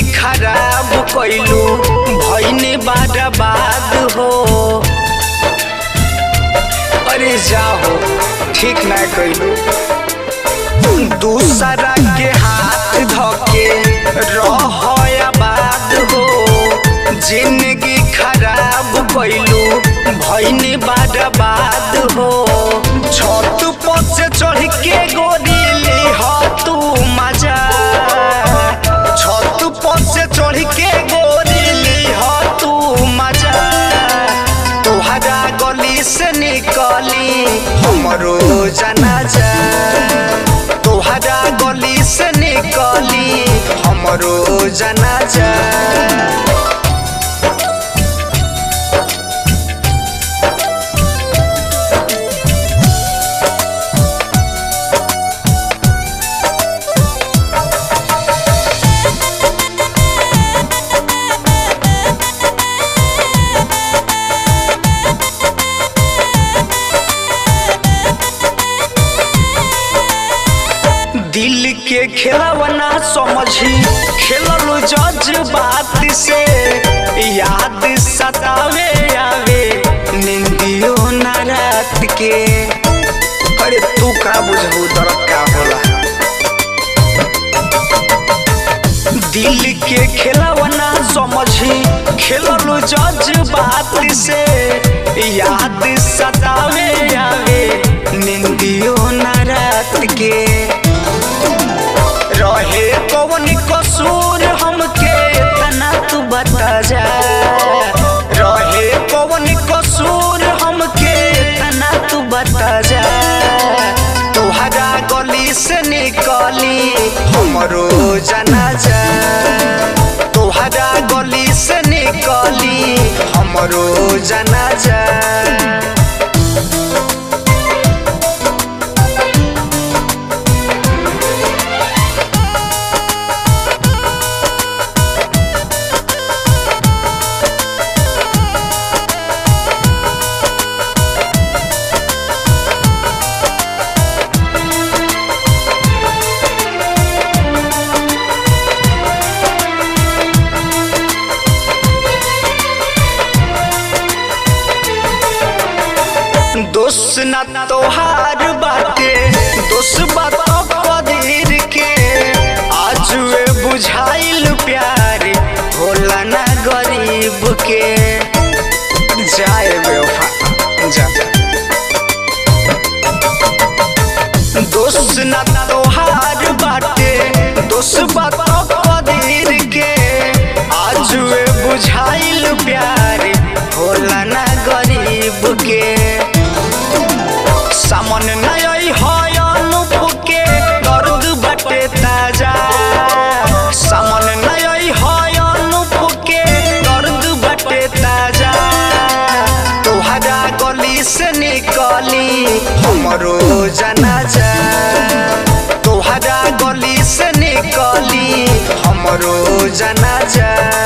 खराब कैलू भैने बर्बाद हो अरे जाओ ठीक ना कैलू दूसरा के हाथ धके रह आबाद हो जिंदगी खराब कैलू भैने बर्बाद हो छत पर से चढ़ के गोरी ली हो तू मजा छत पर से चढ़ के गोरी ली हो तू मजा तोहरा गली से निकली हमरो जनाजा तोहरा गली से निकली हमरो जनाजा दिल के खेलवना समझी खेलल जज्बात से याद सतावे आवे निंदियो ना रात के अरे तू का बुझबू दर्द का होला दिल के खेलवना समझी खेलल जज्बात से याद सतावे आवे निंदियो ना रात के रहे कौन कसूर हमके तना तू बता जा रहे कौन कसूर हमके तना तू बता जा तोहरा गली से निकली हमरो जनाजा तोहरा गली से निकली हमरो जनाजा दोस्त न तोहार बाटे दोस्त बात कदीर के आज वे बुझाइल प्यार होला ना गरीब के जाए बेवफा जा दोस्त न तोहार बाटे दोस्त बात कदीर के आज वे बुझाइल प्यार होला ना गरीब के सामन नय है अनुप के दर्द बटे ताजा सामन नय है अनुप के दर्द बटे ताजा तोहरा गली से निकली हमरो जनाजा तोहरा गली से निकली हमरो जनाजा